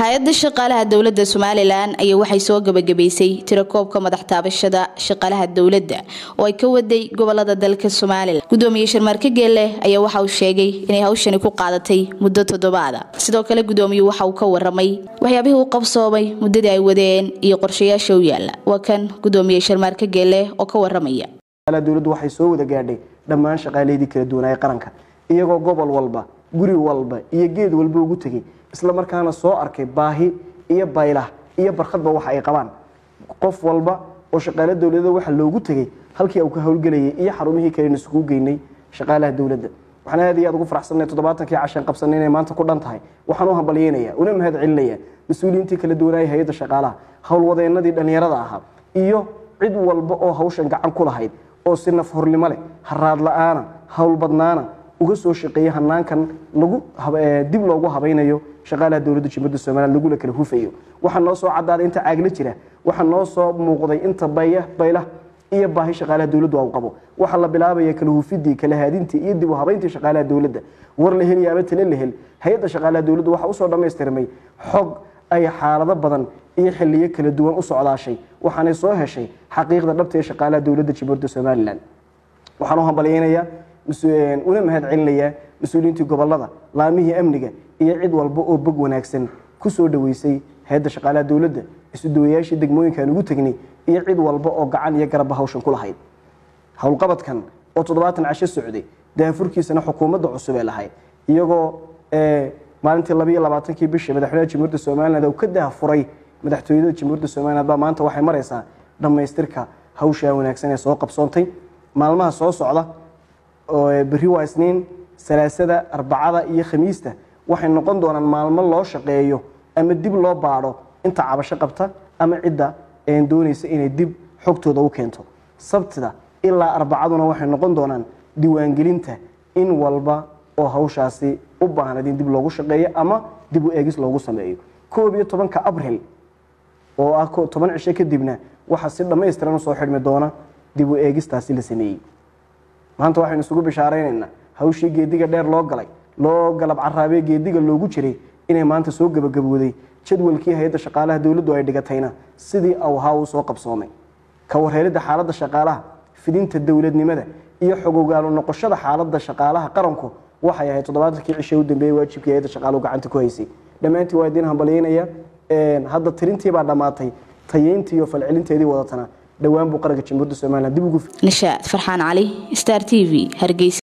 hay-adda shaqaalaha dowladda somalilan ayaa waxay soo gabagabaysay tirakoobka madax taabashada shaqaalaha dowladda oo ay ka waday gobolada dalka somalilan gudoomiye sharmaarke geelle ayaa waxa uu sheegay inay hawshani ku qaadatay muddo toddobaada sidoo kale gudoomiyuu waxa uu ka waramay waxyaabihii uu qabsoomay muddadii ay wadeen iyo qorshayaasha u yaala waa kan gudoomiye sharmaarke geelle oo ka waramaya dowladdu waxay soo wada gaadhay dhammaan shaqaaleydii kala duwanaaye qaranka iyagoo gobol walba guri walba iyo geed walba ugu tegey isla markaana soo arkay baahi iyo baylah iyo barkhadba waxa ay qabaan qof walba oo shaqaale dowladda waxa loogu tegey halkii uu ka howlgelayay iyo xarumihii kalena isugu geynay shaqaalaha dowladda waxaan aad iyo aad ugu faraxsanay toddobaatankii cashan qabsanay inay maanta ku dhan tahay waxaan u hambalyeynaya una mahad celinaya mas-uuliyiintii kala duwanaaya hay-adda shaqaalaha howlwadeenadii dhallinyarada ahaa iyo cid walba oo hawshan gacan ku lahayd oo si naf hornimo leh haraad la-aana howl badnaana uga soo shaqeeya hanaankan lagu dib loogu habaynayo shaqaalaha dowladda jumhuriyadda somaliland lagula kala hufayo waxaa noo soo cadaaday inta caagla jira waxaa noo soo muuqday inta baya baylah iyo baahi shaqaalaha dowladdu u qabo waxaa la bilaabaya kala hufidii kala haadintii iyo dib u habayntii shaqaalaha dowladda war la hel iyo aba tale la hel hay-adda shaqaalaha dowladdu waxaa usoo dhammaystirmay xog ay xaalado badan iyo xiliyo kala duwan u socdaashay waxaanay soo heshay xaqiiqda dhabta ee shaqaalaha dowladda jumhuriyadda somaliland waxaan u hambalyeynayaa una mahad celinayaa mas-uuliyiintii gobolada laamihii amniga iyo cid walba oo bog wanaagsan ku soo dhoweysay hay-adda shaqaalaha dowladda isuduwayaashii degmooyinkaan ugu tegnay iyo cid walba oo gacan iyo garabba hawshan ku lahayd howlqabadkan oo toddobaatan casho socday daafurkiisana xukuumadda cusub ee lahayd iyagoo maalintii labayo labaatankii bishii madaxweynaha jamhuuriyadda somaliland uu ka daafuray madaxtooyada jamhuuriyadda somaliland baa maanta waxay maraysaa dhammaystirka hawshaa wanaagsan ee soo qabsoontay maalmaha soo socda oo berri waa isniin salaasada arbacada iyo khamiista waxay noqon doonaan maalmo loo shaqeeyo ama dib loo baadho inta cabasho qabta ama cidda doonaysa inay dib xogtooda u keento sabtida ilaa arbacaduna waxay noqon doonaan diiwaangelinta in walba oo hawshaasi u baahnayd in dib loogu shaqeeyo ama dib u eegis loogu sameeyo koob iyo tobanka abril oo ah toban cisho kadibna waxaa si dhammaystiran usoo xidhmi doona dib u eegistaasi la sameeyey maanta waxaynu isugu bishaaraynaynaa hawshii geediga dheer loo galay loo galab caraabee geediga loogu jiray inay maanta soo gebagabooday jadwalkii hay-adda shaqaalaha dowladdu ay dhigatayna sidii awhaa uu soo qabsoomay ka warheelidda xaaladda shaqaalaha fidinta dowladnimada iyo xogogaalu noqoshada xaaladda shaqaalaha qaranku waxay ahayd toddobaatankii cishe u dambeeyey waajibkii hay-adda shaqaaluhu gacanta ku haysay dhammaantii waa idiin hambalyeynaya hadda tirintii baa dhammaatay tayeyntii iyo falcelinteedii wadatana dhowaan buu qaranka jamhuuriyadda somaliland dib ugu nishaad farxaan cali star t v hargeysa